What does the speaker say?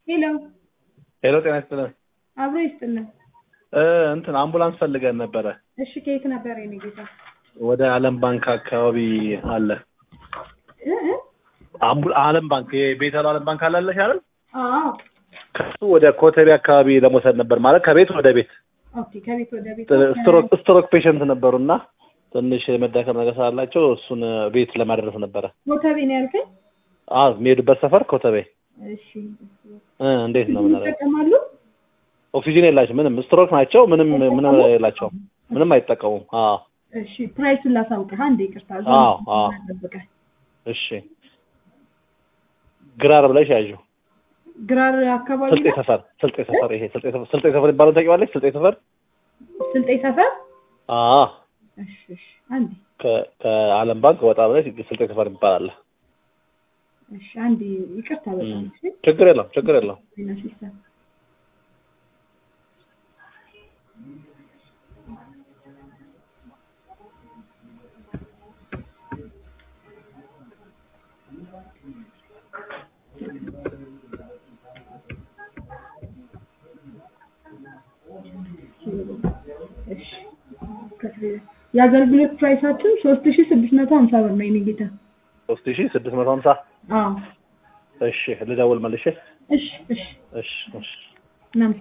ሄሎ ሄሎ ጤና ይስጥልን አብሮ ይስጥልን። እ እንትን አምቡላንስ ፈልገን ነበረ እሺ ከየት ነበር የኔ ጌታ? ወደ አለም ባንክ አካባቢ አለ እ እ? አምቡ አለም ባንክ የቤተሉ አለም ባንክ አላለሽ አይደል አዎ ከሱ ወደ ኮተቤ አካባቢ ለመውሰድ ነበር ማለት ከቤት ወደ ቤት ኦኬ። ከቤት ወደ ቤት ስትሮክ ስትሮክ ፔሸንት ነበሩና ትንሽ የመዳከም ነገር ስላላቸው እሱን ቤት ለማድረስ ነበረ ኮተቤ ነው ያልከኝ? አዎ የሚሄዱበት ሰፈር ኮተቤ እሺ እ እንዴት ነው ምናምን ይጠቀማሉ? ኦክሲጅን የላቸው ምንም ስትሮክ ናቸው ምንም ምንም የላቸውም ምንም አይጠቀሙም አዎ እሺ ፕራይሱን ላሳውቅህ አንዴ ይቅርታ። እዛ አዎ፣ አዎ። ጠብቀህ እሺ ግራር ብለሽ ያዡ ግራር አካባቢ ስልጤ ነው? ሰፈር ስልጤ ሰፈር ይሄ ስልጤ ሰፈር ስልጤ ሰፈር ይባላል ታውቂዋለሽ ስልጤ ሰፈር ስልጤ ሰፈር? አዎ እሺ እሺ አንዴ ከ- ከአለም ባንክ ወጣ ብለሽ ስልጤ ሰፈር ይባላል እሺ አንዴ ይቅርታ በጣም እሺ ችግር የለውም ችግር የለውም ዜና ሲስተም እሺ የአገልግሎት ፕራይሳችን ሶስት ሺ ስድስት መቶ ሀምሳ ብር ነው የኔ ጌታ። ሶስት ሺ ስድስት መቶ ሀምሳ አዎ እሺ ልደውል መልሼ እሺ እሺ እሺ እሺ እናመሰግናለን።